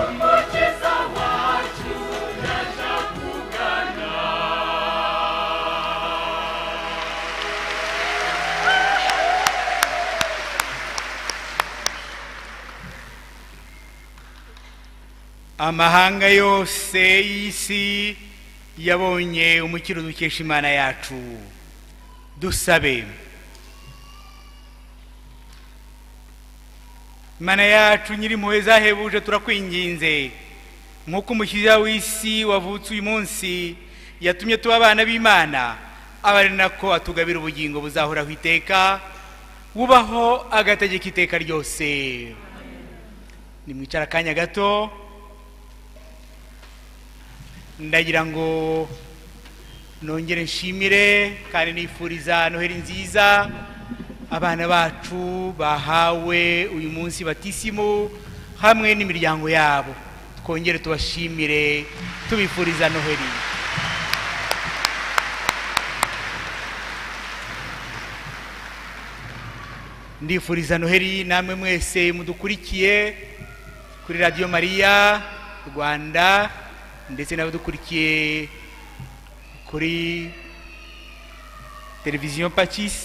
Umukiza wacu yaje akugana amahanga yose y'isi yabonye umukiro dukesha imana yacu dusabe imana yacu nyiri impuhwe zahebuje turakwinginze nk'uko umukiza w'isi wavutse uyu munsi yatumye tuba abana b'imana aba ari nako atugabira ubugingo buzahoraho iteka wubaho agategeka iteka ryose nimwicara akanya gato ndagira ngo nongere nshimire kandi nifuriza noheri nziza abana bacu bahawe uyu munsi batisimu hamwe n'imiryango yabo twongere tubashimire tubifuriza noheri ndifuriza noheri namwe mwese mudukurikiye kuri radiyo mariya rwanda ndetse n'abadukurikiye kuri televiziyo pakisi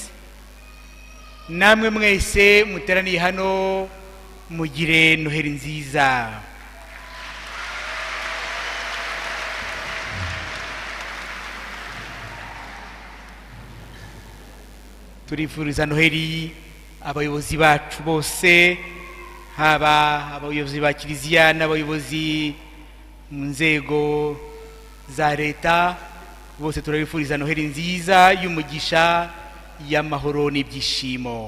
namwe mwese muteraniye hano mugire noheri nziza turifuriza noheri abayobozi bacu bose haba abayobozi ba kiliziya n'abayobozi mu nzego za leta bose turabifuriza noheri nziza y'umugisha y'amahoro n'ibyishimo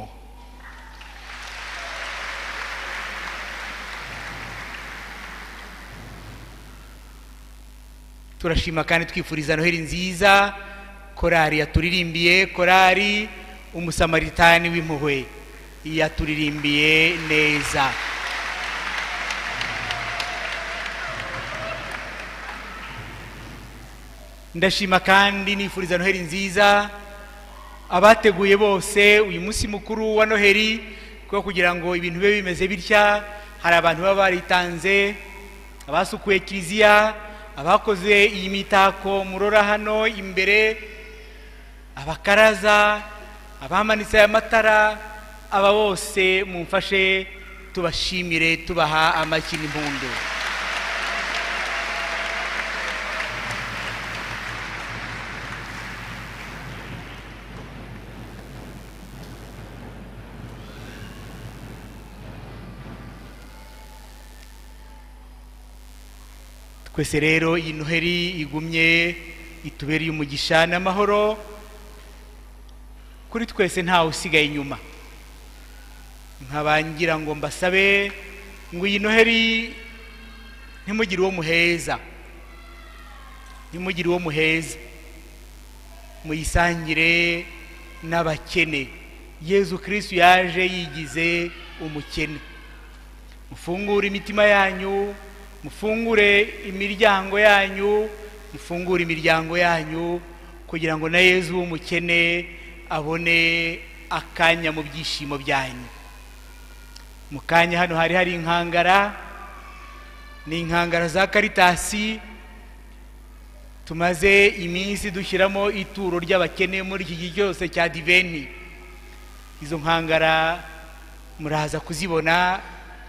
turashima kandi twifuriza noheri nziza korari yaturirimbiye korari umusamaritani w'impuhwe yaturirimbiye neza ndashima kandi nifuriza noheri nziza abateguye bose uyu munsi mukuru wa noheri kuko kugira ngo ibintu bibe bimeze bitya hari abantu baba baritanze abasukuye kiliziya abakoze iyi mitako murora hano imbere abakaraza abamanitse aya matara aba bose mumfashe tubashimire tubaha amashyi n'impundu twese rero iyi noheri igumye itubereye umugisha n'amahoro kuri twese ntawe usigaye inyuma nkabangira ngo mbasabe ngo iyi noheri ntimugire uwo muheza ntimugire uwo muheza muyisangire n'abakene yezu kirisitu yaje yigize umukene mufungure imitima yanyu mufungure imiryango yanyu mufungure imiryango yanyu kugira ngo na yezu w'umukene abone akanya mu byishimo byanyu mu kanya hano hari hari inkangara ni inkangara za karitasi tumaze iminsi dushyiramo ituro ry'abakene muri iki gihe cyose cya diveni izo nkangara muraza kuzibona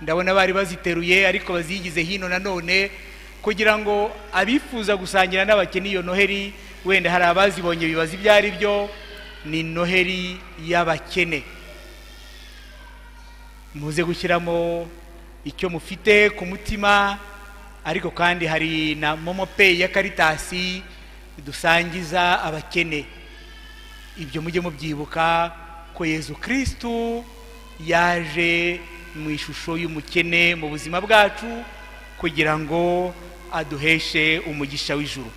ndabona bari baziteruye ariko bazigize hino nanone kugira ngo abifuza gusangira n'abakene iyo noheri wenda hari abazibonye bibaza ibyo ari byo ni noheri y'abakene muze gushyiramo icyo mufite ku mutima ariko kandi hari na momo peyi ya karitasi dusangiza abakene ibyo mujye mubyibuka ko yezu kirisitu yaje mu ishusho y'umukene mu buzima bwacu kugira ngo aduheshe umugisha w'ijuru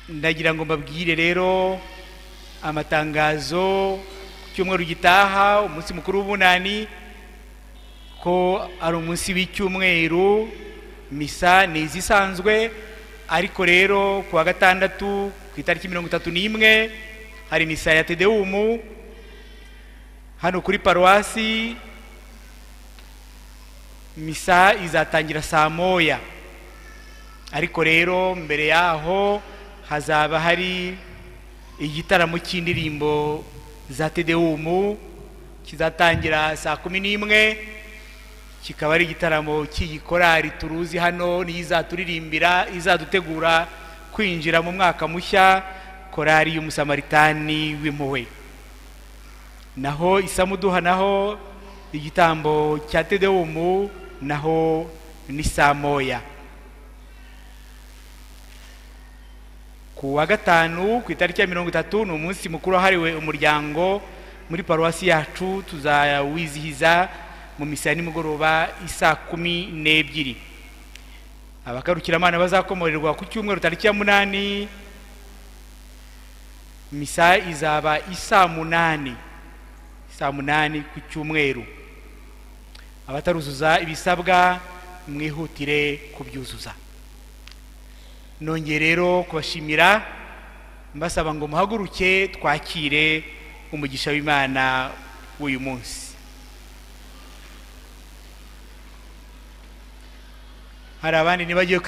ndagira ngo mbabwire rero amatangazo ku cyumweru gitaha umunsi mukuru w'ubunani ko ari umunsi w'icyumweru misa ni izisanzwe ariko rero ku wa gatandatu ku itariki mirongo itatu n'imwe hari misa ya tedewumu hano kuri paruwasi misa izatangira saa moya ariko rero mbere yaho hazaba hari igitaramo cy'indirimbo za tedewumu kizatangira saa kumi n'imwe kikaba ari igitaramo cy'igikorari turuzi hano niyo izaturirimbira izadutegura kwinjira mu mwaka mushya korari y'umusamaritani w'impuhwe naho isamuduha naho igitambo cya tedewumu naho ni saa moya ku wa gatanu ku itariki ya mirongo itatu ni umunsi mukuru wahariwe umuryango muri paruwasi yacu tuzawizihiza mu misa ya nimugoroba isaa kumi n'ebyiri abakarukiramana bazakomorerwa ku cyumweru tariki ya munani misa izaba isaa munani saa munani ku cyumweru abataruzuza ibisabwa mwihutire kubyuzuza nongeye rero kubashimira mbasaba ngo muhaguruke twakire umugisha w'imana w'uyu munsi hari abandi ntibagiye kwi-